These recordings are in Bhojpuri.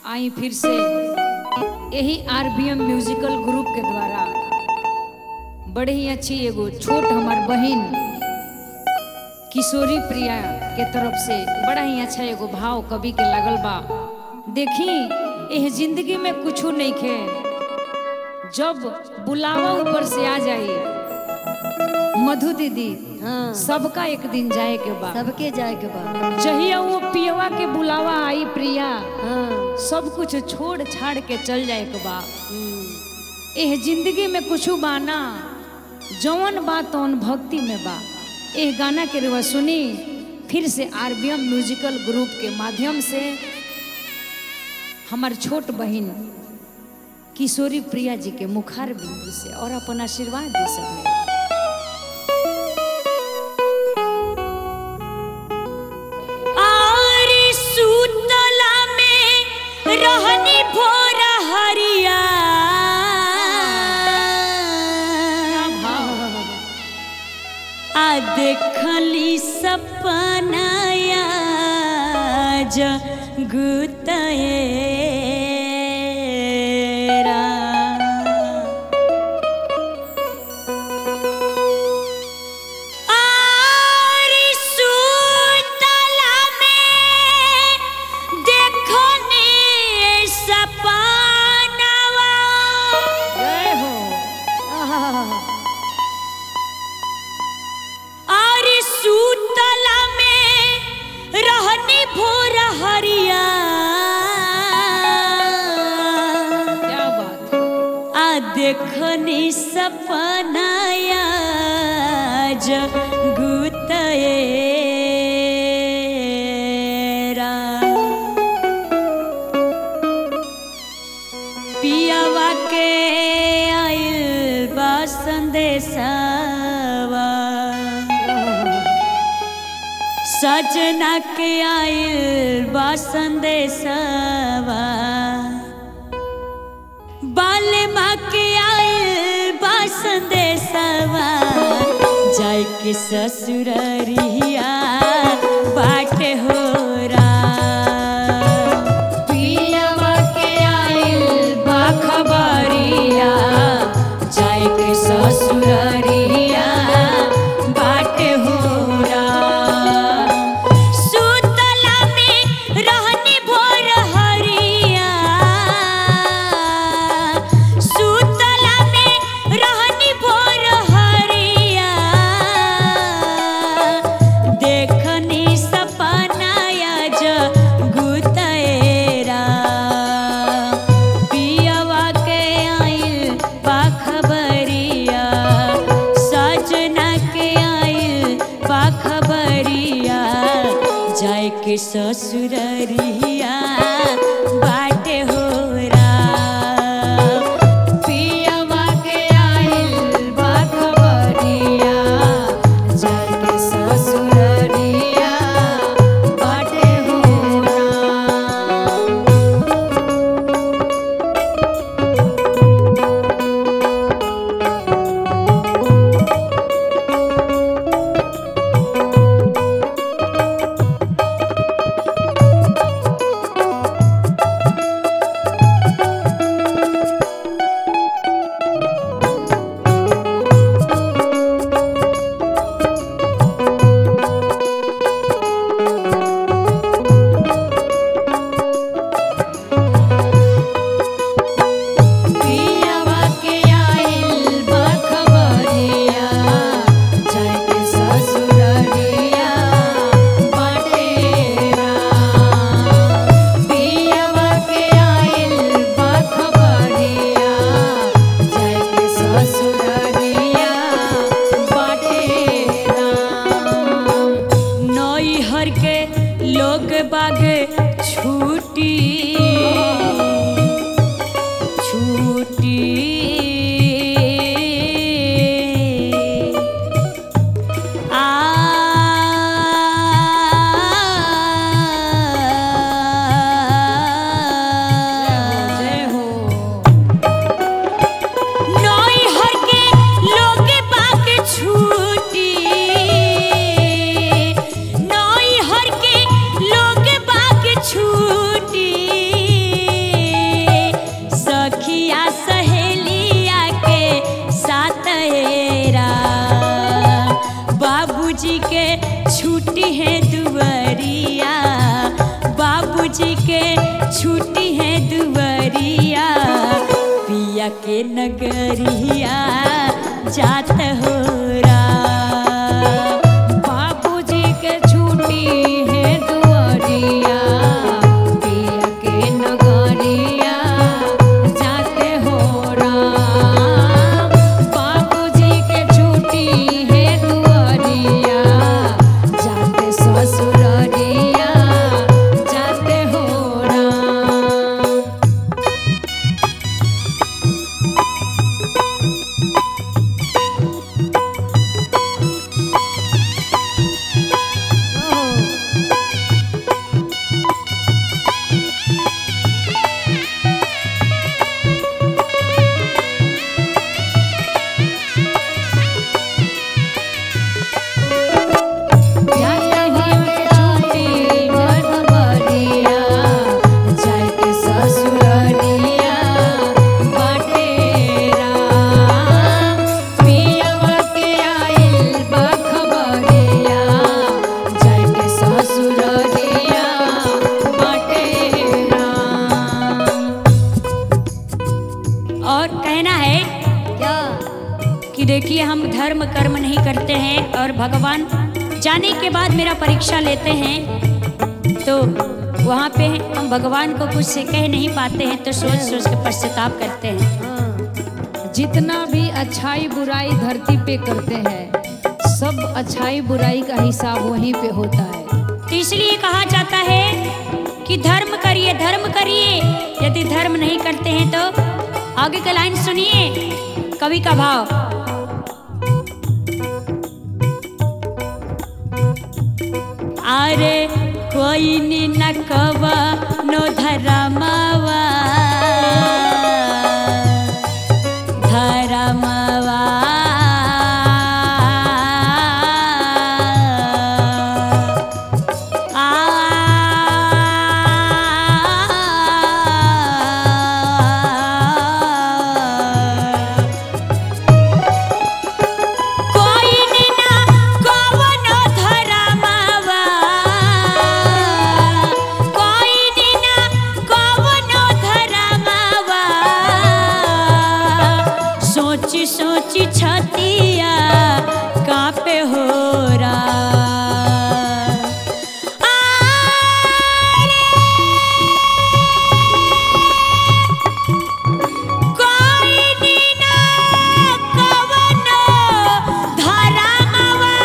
आई फिर से यही आरबीएम म्यूजिकल ग्रुप के द्वारा बड़े ही अच्छी एगो छोट हमार बहन किशोरी प्रिया के तरफ से बड़ा ही अच्छा एगो भाव कवि के लगल बा देखी यह जिंदगी में कुछ नहीं खे जब बुलावा ऊपर से आ जाए मधु दीदी हाँ सबका एक दिन जाए के बाद सबके जाए के बाद जहिया वो पियवा के बुलावा आई प्रिया हाँ सब कुछ छोड़ छाड़ के चल जाए के बा हम्म, एह जिंदगी में कुछ बाना जौन बा तौन भक्ति में बा एह गाना के रुआ सुनी फिर से आरबीएम म्यूजिकल ग्रुप के माध्यम से हमार छोट बहन किशोरी प्रिया जी के मुखार बिंदु से और अपन आशीर्वाद दे सकते आरी सुतला में रहनी भोर हरिया आ देखली सपनाया जगुतरा आरी सुतला में देखनी सपनावा जय हो आहा, आरी सुतला में रहनी भोर हरिया क्या बात है आ देखनी सपनाया जगुतरा पियावा के आइल बा संदेशवा सजना के आइल बा संदेशवा बाले माँ के आइल बा संदेशवा जाय के ससुररिया बाटे हो पियावा के आइल बा खबरिया जाय के ससुररिया बाटे हो सुतला में रहनी भोर हरिया सुतला में रहनी भोर हरिया देखनी सपनाया जगुतरा पियवा के आइल पाखबरिया सजना के आइल पाखबरिया जाय के ससुररिया बाटे हो पियवा के आइल पाखबरिया जाय के ससुररिया बाटे हो पियवा के आइल बखबरिया जाय के ससुररिया बटेरा पियवा के आइल बखबरिया जाय के ससुररिया बटेरा नैहर के लोग बाग छूटी छूटी आ जय हो नैहर के लोग बाग छूटी नैहर के लोग बाग छूटी नगरिया जात हो रा बाबूजी के छुट्टी है दुआरिया पिया के नगरिया जाते हो राम बाबूजी के छुट्टी है दुआरिया जाते ससुररिया जाते हो राम जाते ही के छुट्टी मरबरिया जाके ससुररिया बटेरा पियवा के आइल बखबरिया जाके ससुररिया बटेरा और कहना है क्या कि देखिए हम धर्म कर्म नहीं करते हैं और भगवान जाने के बाद मेरा परीक्षा लेते हैं तो वहाँ पे हम भगवान को कुछ से कह नहीं पाते हैं तो सोच सोच के पश्चाताप करते हैं हाँ जितना भी अच्छाई बुराई धरती पे करते हैं सब अच्छाई बुराई का हिसाब वहीं पे होता है तो इसलिए कहा जाता है कि धर्म करिए धर्म करिए यदि धर्म नहीं करते हैं तो आगे का लाइन सुनिए कवि का भाव अरे कोई नी न कवा नो धरमावा धरमावा कोई ना कवनो धरमावा कोई ना कवनो धरमावा सोची सोची छतिया कापे हो रा कोई ना कवनो धरमावा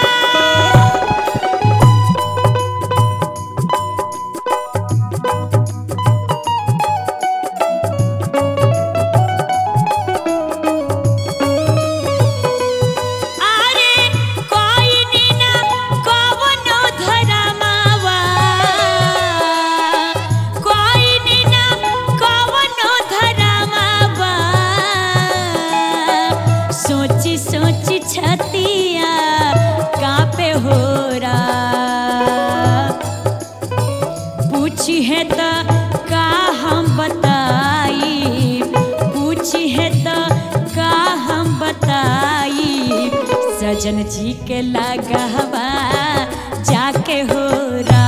अरे कोई ना कवनो धरमावा कोई ना कवनो धरमावा सोची सोची छतिया कापे हो रा पूछी है तो का हम बताई पूछी है तो का हम बताई सजन जी के लगवा जाके हो रा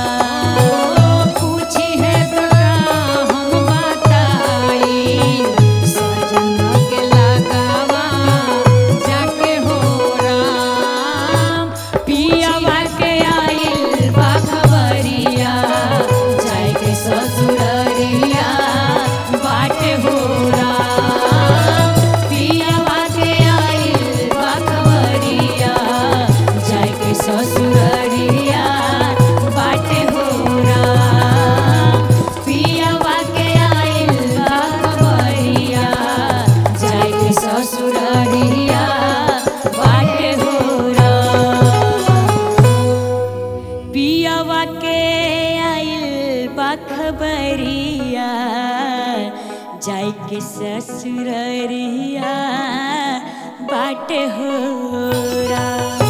पूछी है तो का हम बताई सजन के लगावा जाके हो राम पियावा के आइल बखबरिया जाके ससुररिया बाटे हो राम पियावा के आइल बखबरिया जाके ससुररिया बाटे हो राम पियावा के आइल बखबरिया जाके ससुररिया बाटे हो राम पियावा के आइल बखबरिया जाय के ससुररिया बाट हो रा